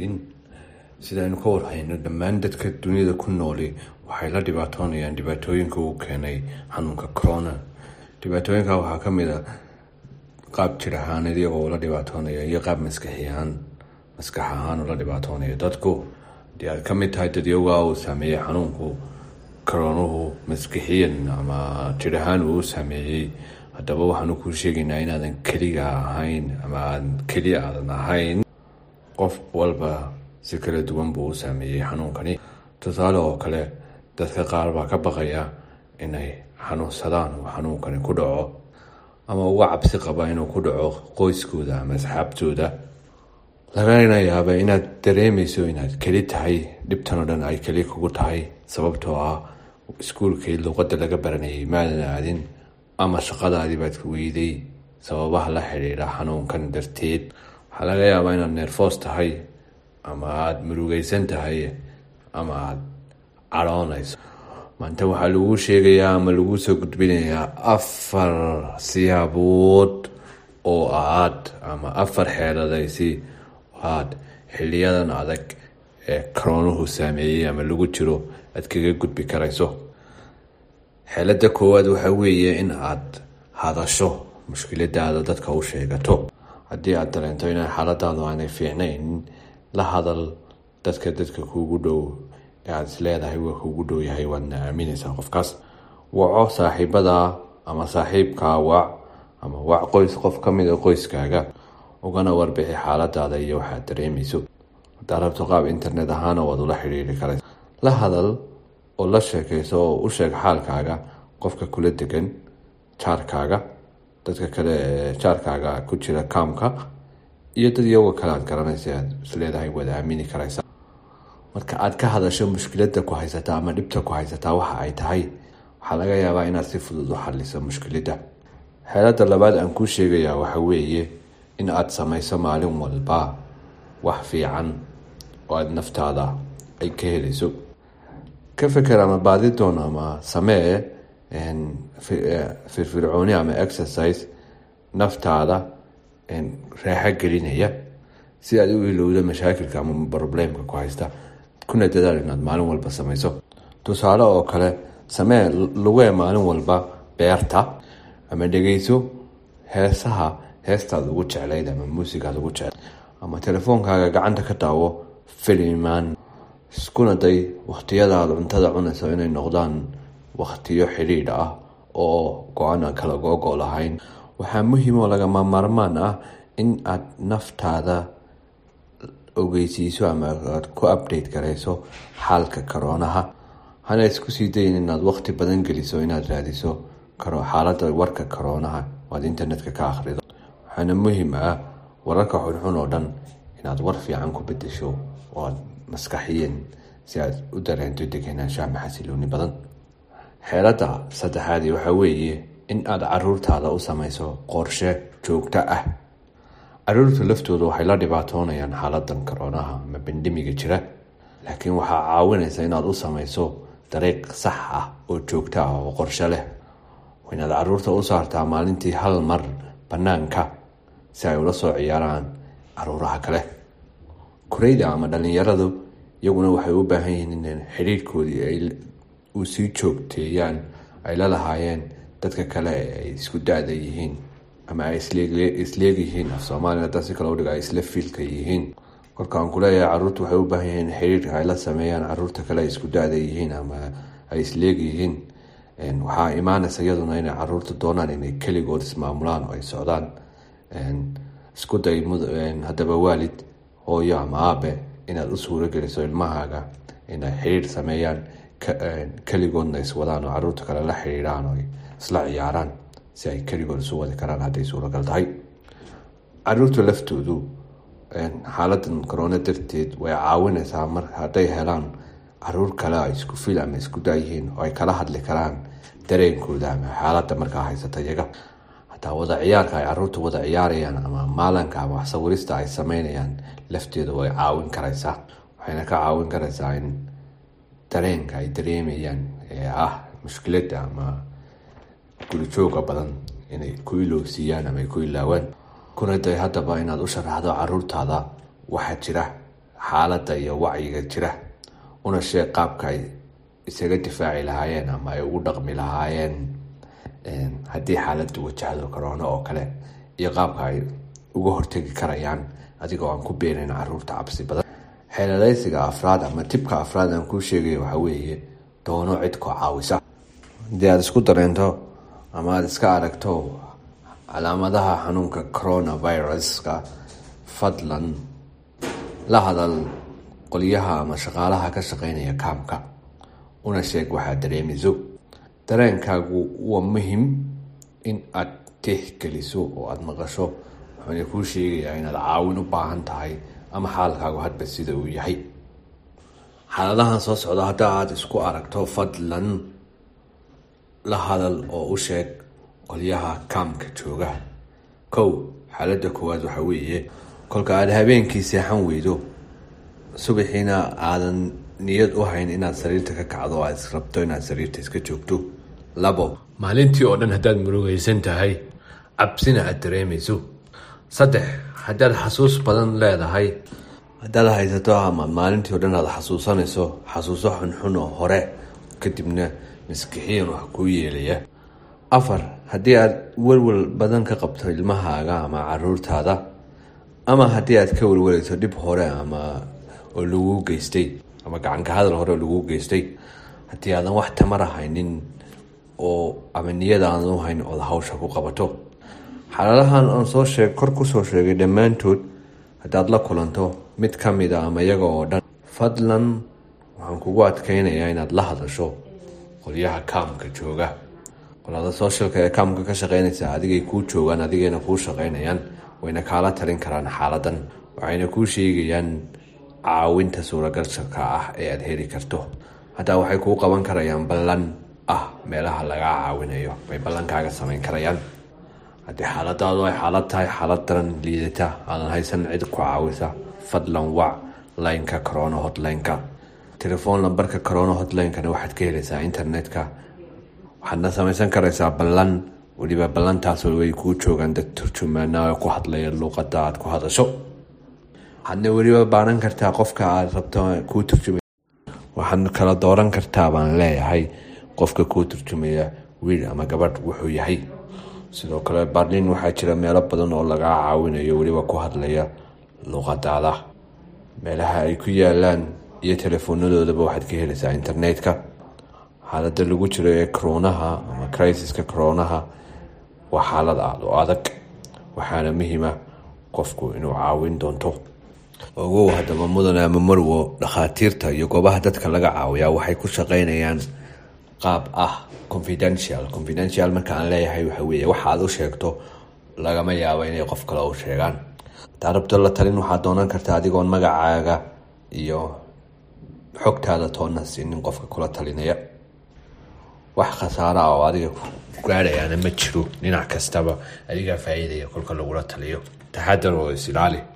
joogin sidaaynu ka warhayno dhammaan dadka duniyada ku nooli waxay la dhibaatoonayaan dhibaatooyinka uu keenay xanuunka corona dhibaatooyinka waxaa kamid a qaab jir ahaaneed iyagoo la dhibaatoonaya iyo qaab maskaxiahaan maskax ahaan ula dhibaatoonaya dadku hadii aad kamid tahay dadyogaa uu saameeyey xanuunku coroonuhu maskixiyan ama jir ahaan uu saameeyey haddaba waxaanu kuu sheegaynaa inaadan keliga ahayn ama aan keli aadan ahayn qof walba si kala duwan buu u saameeyey xanuunkani tusaale oo kale dadka qaar baa ka baqaya inay xanuunsadaan uu xanuunkani ku dhaco ama uga cabsi qaba inuu ku dhaco qoyskooda ama asxaabtooda lagana yaaba inaad dareemeyso inaad keli tahay dhibtan oo dhan ay keli kugu tahay sababtoo ah iskuulkii luuqada laga baranayay maadan aadin ama shaqadaadii baad weyday sababaha la xidhiidha xanuunkan darteed waxaa laga yaabaa inaad neerfoos tahay ama aada murugeysan tahay ama aada cadhoonayso maanta waxaa laguu sheegayaa ama laguu soo gudbinayaa afar siyaabood oo aad ama afar xeeladaysi aad xiliyadan adag ee karoonuhu saameeyey ama lagu jiro aad kaga gudbi karayso xeelada koowaad waxaa weeye in aad hadasho mushkiladaada dadka u sheegato haddii aad dareento inaan xaaladaadu aanay fiicnayn la hadal dadka dadka kuugu dhow ee aada is leedahay waa kuugu dhow yahay waadna aaminaysaa qofkaas waco saaxiibada ama saaxiibkaa wac ama wac qoys qof kamid a qoyskaaga ugana warbixi xaaladaada iyo waxaad dareemeyso hadaa rabto qaab internet ahaana waad ula xidhiiri karaysa la hadal oo la sheekeyso oo u sheeg xaalkaaga qofka kula degan jaarkaaga dadka kale ee jaarkaaga ku jira kaamka iyo dad iyagoo kale aad garanaysa aad isleedahay waad aamini karaysa marka aad ka hadasho mushkilada ku haysataa ama dhibta ku haysataa waxa ay tahay waxaa laga yaabaa inaad si fudud u xaliso mushkilada xeelada labaad aan kuu sheegayaa waxa weeye in aada sameyso maalin walba wax fiican oo aada naftaada ay ka helayso ka feker ama baadi doon ama samee firfircooni ama exercise naftaada raaxo gelinaya si aad u ilowdo mashaakilka ama problemka ku haysta kuna dadaal inaad maalin walba sameyso tusaale oo kale samee lugee maalin walba beerta ama dhegeyso heesaha heestaad ugu jeclayd ama muusigaad ugu jeclayd ama telefoonkaaga gacanta ka daawo filimaan iskuna day wakhtiyadaad cuntada cunayso inay noqdaan wakhtiyo xidhiidh ah oo go-aan aan kala googo lahayn waxaa muhiim oo lagama maarmaan ah in aad naftaada ogeysiiso ama aad ku update garayso xaalka karoonaha hana isku sii dayin inaad waqti badan geliso inaad raadiso xaalada warka karoonaha oad internetka ka akhrido waxaana muhiim ah wararka xunxun oo dhan inaad war fiican ku bedesho oo aad maskaxiyeen si aad u dareento degenaanshaha maxasilooni badan xeelada saddexaadi waxaa weeye in aad caruurtaada u sameyso qorshe joogto ah caruurta laftooda waxay la dhibaatoonayaan xaaladan karoonaha ama bandemiga jira laakiin waxaa caawinaysa inaad u sameyso dariiq sax ah oo joogto ah oo qorshe leh inaad caruurta u saartaa maalintii hal mar banaanka si ay ula soo ciyaaraan caruuraha kale kureyda ama dhalinyaradu iyaguna waxay u baahan yihiin in xidhiirkoodii u sii joogteeyaan ay la lahaayeen dadka kale ay isku da-da yihiin ama ay isleegyihiin af soomaaliya hadaa si kale udhiga ay isla fiilka yihiin kolkaan kuleeyahay caruurta waxay u baahan yihiin xiriirka ay la sameeyaan caruurta kale ay isku da-da yihiin ama ay isleegyihiin waxaa imaanaysa iyaduna inay caruurta doonaan inay keligood ismaamulaan oo ay socdaan isku day haddaba waalid hooyo ama aabe inaad u suuro geliso ilmahaaga inay xiriir sameeyaan keligoodna iswadaan oo caruurta kale la xiriiraan oo isla ciyaaraan si ay keligood isu wadi karaan hadday suuragal tahay caruurta laftoodu xaaladan corona darteed way caawineysaa mar hadday helaan caruur kale ay isku fil ama isku daayihiin oo ay kala hadli karaan dareenkooda ama xaalada markaa haysata iyaga hataa wada ciyaarka ay caruurta wada ciyaarayaan ama maalanka ama waxsawirista ay sameynayaan lafteeda way caawin karaysaa waxayna ka caawin karaysaa in dareenka ay dareemayaan ee ah mushkilada ama gurijooga badan inay ku ilowsiiyaan ama ay ku ilaawaan kuna day haddaba inaad u sharaxdo caruurtaada waxaa jira xaaladda iyo wacyiga jira una sheeg qaabka ay isaga difaaci lahaayeen ama ay ugu dhaqmi lahaayeen haddii xaaladdu wajahdo corona oo kale iyo qaabka ay uga hortegi karayaan adigoo aan ku beenayn caruurta cabsi badan xeeladaysiga afraad ama tibka afraad aan kuu sheegaya waxaa weeye doono cid koo caawisa haddii aada isku dareento ama aada iska aragto calaamadaha xanuunka coronaviruska fadlan la hadal qolyaha ama shaqaalaha ka shaqeynaya kaamka una sheeg waxaad dareemiso dareenkaagu waa muhim in aad tixgeliso oo aada maqasho wuxuuna kuu sheegayaa inaad caawin u baahan tahay ama xaalkaagu hadba sida uu yahay xaaladahan soo socda hadda aada isku aragto fadlan la hadal oo u sheeg qolyaha kaamka jooga kow xaaladda koowaad waxaa weeye kolka aada habeenkii seexan weydo subaxiina aadan niyad u hayn inaad sariirta ka kacdo o aad israbto inaad sariirta iska joogto labo maalintii oo dhan haddaad murugaysan tahay cabsina aada dareemayso saddex haddaad xasuus badan leedahay haddaad haysato ama maalintii o dhan aad xasuusanayso xasuuso xunxun oo hore kadibna maskixiyan wax kuu yeelaya afar haddii aad welwel badan ka qabto ilmahaaga ama caruurtaada ama haddii aad ka welwalayso dhib hore ama oo laguu geystay ama gacanka hadal hore oo laguu geystay haddii aadan wax tamara haynin oo ama niyada aadan u hayn ood hawsha ku qabato xaaladahan aan soo sheeg kor kusoo sheegay dhammaantood haddaad la kulanto mid ka mid a ama iyaga oo dhan fadlan waxaan kugu adkeynayaa inaad la hadasho qolyaha kaamka jooga qolada sooshalka ee kaamka ka shaqeynaysa adigay kuu joogaan adigayna kuu shaqeynayaan wayna kaala talin karaan xaaladan waxayna kuu sheegayaan caawinta suuragalshalka ah ee aada heli karto haddaa waxay kuu qaban karayaan ballan ah meelaha lagaa caawinayo bay ballankaaga samayn karayaan haddii xaaladaadu ay xaalad tahay xaalad daran liidata aadan haysan cid ku caawisa fadlan wac lineka corona hotlineka telefoon lambarka corona hotlinekana waxaad ka helaysaa internetka waxaadna samaysan karaysaa ballan weliba ballantaas way kuu joogaan dad turjumaana ku hadlaya luuqada aad ku hadasho waxaadna weliba baaran kartaa qofka aad rabto kuu turjumay waxaad kala dooran kartaa baan leeyahay qofka kuu turjumaya wiil ama gabadh wuxuu yahay sidoo kale barlin waxaa jira meelo badan oo lagaa caawinayo weliba ku hadlaya luuqadaada meelaha ay ku yaalaan iyo teleefoonadoodaba waxaad ka helaysaa internetka xaalada lagu jiro ee coroonaha ama crisiska coroonaha waa xaalad aada u adag waxaana muhiima qofku inuu caawin doonto ogow haddaba mudane ama marwo dhakhaatiirta iyo goobaha dadka laga caawiyaa waxay ku shaqeynayaan qaab ah confidential confidential marka aan leeyahay waxa weeye waxa aad u sheegto lagama yaabo inay qof kale u sheegaan hadaa rabto la talin waxaad doonan kartaa adigoon magacaaga iyo xogtaada toonna siinin qofka kula talinaya wax khasaara ah oo adiga ku gaadhayaana ma jiro dhinac kastaba adigaa faa-iidaya kolka lagula taliyo taxadar oo is ilaali